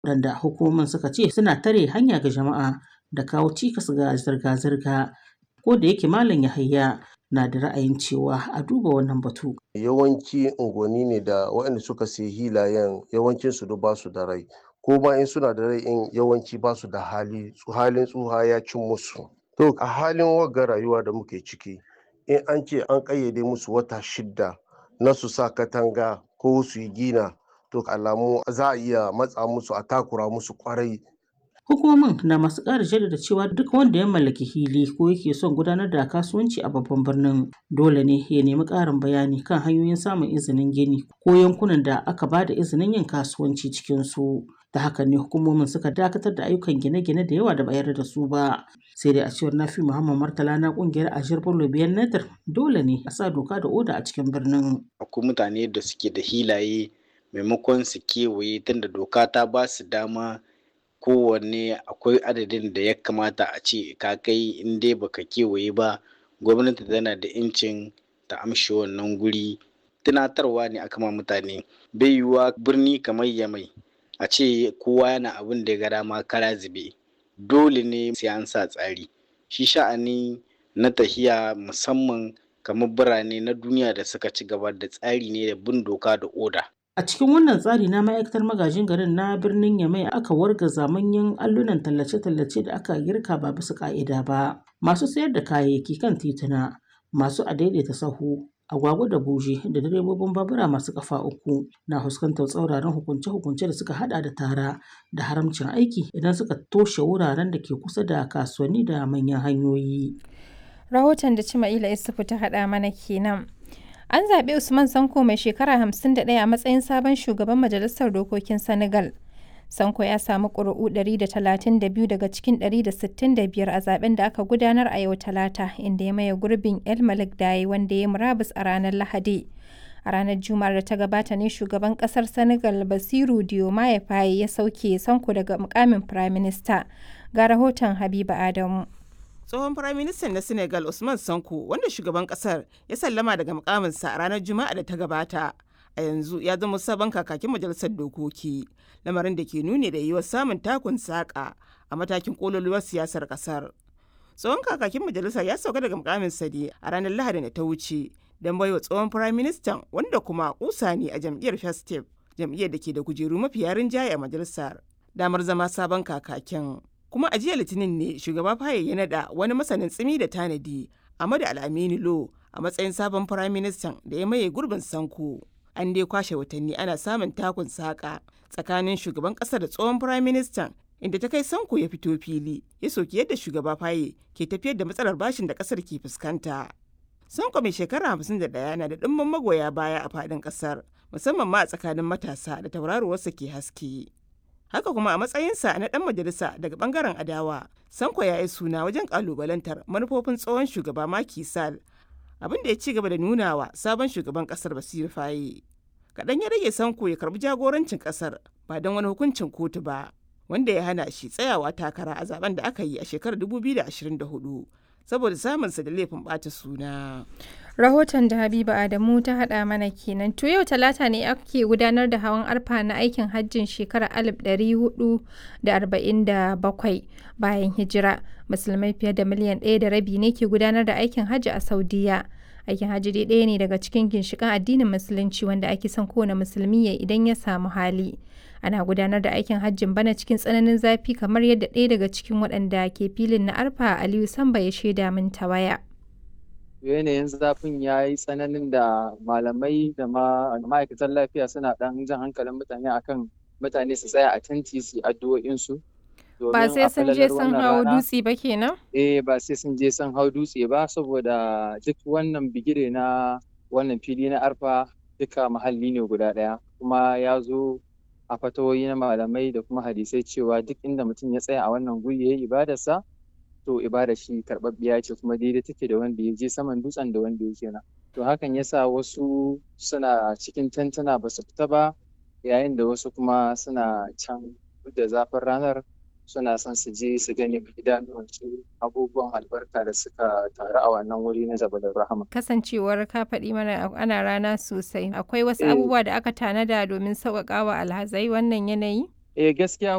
waɗanda hukumomin suka ce suna tare hanya ga jama'a da kawo cikas ga zirga-zirga ko da yake malam yahaya na da ra'ayin cewa a duba wannan batu yawanci unguwanni ne da waɗanda suka sayi hilayen yawancin su ba su da rai ko ma in suna da rai in yawanci ba su da hali halin tsuha ya cin musu to a halin wagga rayuwa da muke ciki in an ce an ƙayyade musu wata shidda na su sa katanga ko su yi gina to alamu za a iya matsa musu a takura musu kwarai Hukumomin na masu ƙara jaddada cewa duk wanda ya mallaki hili ko yake son gudanar da kasuwanci a babban birnin dole ne ya nemi ƙarin bayani kan hanyoyin samun izinin gini ko yankunan da aka ba da izinin yin kasuwanci cikin su. Ta haka ne hukumomin suka dakatar da ayyukan gine-gine da yawa da bayar da su ba. Sai dai a cewar Nafi Muhammad Martala na kungiyar Ashir Bello Biyan Nadir dole ne a sa doka da oda a cikin birnin. Akwai mutane da suke da hilaye maimakon su kewaye tunda doka ta ba su dama kowanne akwai adadin da ya kamata a ce ka kai in dai baka kewaye ba gwamnati tana da incin ta amshi wannan guri tunatarwa ne aka ma mutane bai yiwuwa birni kamar yamai a ce kowa yana abin da ya ga dama kara zube dole ne sai an sa tsari shi sha'ani na tahiya musamman kamar birane na duniya da suka ci gaba da tsari ne da bin doka da oda A cikin wannan tsari na ma'aikatar magajin garin na birnin Yamai aka wargaza manyan allunan tallace-tallace da aka girka ba bisa ka'ida ba. Masu sayar da kayayyaki kan tituna, masu adaidaita sahu, agwagwa da buje da direbobin babura masu kafa uku na fuskantar tsauraran hukunce-hukunce da suka hada da tara da haramcin aiki idan suka toshe wuraren da ke kusa da kasuwanni da manyan hanyoyi. Rahoton da Cima'ila Isufu ta haɗa mana kenan. An zaɓi Usman Sanko mai shekara 51 a matsayin sabon shugaban Majalisar Dokokin Senegal. Sanko ya samu ƙuri'u 132 daga cikin 165 a zaben da aka gudanar a yau Talata, inda ya maye gurbin El Malik Daye wanda ya murabus a ranar Lahadi. A ranar Juma'ar da ta gabata ne shugaban ƙasar Senegal Basiru Diomaye Faye ya sauke Sanko daga mukamin Firaminista. Ga rahoton Habiba Adamu. tsohon firaministan na senegal usman sanko wanda shugaban kasar ya sallama daga mukaminsa a ranar juma'a da ta gabata a yanzu ya zama sabon kakakin majalisar dokoki lamarin da ke nuni da yiwuwar samun takun saƙa a matakin kololuwar siyasar kasar tsohon kakakin majalisa ya sauka daga mukaminsa ne a ranar lahadi da ta wuce don baiwa tsohon firaministan wanda kuma kusa ne a jam'iyyar festive jam'iyyar da ke da kujeru mafi yarin jaye a majalisar damar zama sabon kakakin kuma a jiya litinin ne shugaba faye ya nada wani masanin tsimi da tanadi amadu al'amini lo a matsayin sabon firaministan da ya maye gurbin sanko an dai kwashe watanni ana samun takun saƙa tsakanin shugaban ƙasar da tsohon firaministan inda ta kai sanko ya fito fili ya soki yadda shugaba faye ke tafiyar da matsalar bashin da ƙasar ke fuskanta sanko mai shekara hamsin da ɗaya na da ɗimbin magoya baya a faɗin ƙasar musamman ma a tsakanin matasa da tauraruwarsa ke haske haka kuma a matsayinsa na ɗan majalisa daga ɓangaren adawa sanko ya yi suna wajen ƙalubalantar manufofin tsohon shugaba Macky Sall abin da ya ci gaba da nunawa sabon shugaban ƙasar Basiru Faye kaɗan ya rage sanko ya karbi jagorancin ƙasar ba don wani hukuncin kotu ba wanda ya hana shi tsayawa takara a zaben da aka yi a shekarar 2024 saboda samunsa da laifin ɓata suna. Rahoton da Habiba Adamu ta haɗa mana kenan. To yau talata ne ake gudanar da hawan arfa na aikin hajjin shekarar 1447 bayan hijira. Musulmai fiye da miliyan ɗaya da rabi ne ke gudanar da aikin hajji a Saudiya. Aikin hajji dai ɗaya ne daga cikin ginshiƙan addinin musulunci wanda ake son kowane musulmi ya idan ya samu hali. Ana gudanar da aikin hajjin bana cikin tsananin zafi kamar yadda ɗaya daga cikin waɗanda ke filin na arfa Aliyu Samba ya shaida min ta waya. yanayin zafin ya yi tsananin da malamai da ma'aikatan lafiya suna ɗan jan hankalin mutane akan mutane su tsaya a tanti su addu'o'insu. Ba sai sun je sun hau dutse ba kenan? Eh ba sai sun je sun hau dutse ba saboda duk wannan bigire na wannan fili na arfa duka mahalli ne guda ɗaya kuma ya zo a fatawoyi na malamai da kuma hadisai cewa duk inda mutum ya tsaya a wannan guri ya yi ibadarsa to ibada shi karɓaɓɓiya ce kuma daidai take da wanda ya je saman dutsen da wanda ya je nan to hakan yasa wasu suna cikin tantana ba su fita ba yayin da wasu kuma suna can da zafin ranar suna son su je su gani idanuwansu abubuwan albarka da suka taru a wannan wuri na jabalin rahama kasancewar ka faɗi mana ana rana sosai akwai wasu abubuwa da aka tanada domin sauƙaƙa wa alhazai wannan yanayi eh gaskiya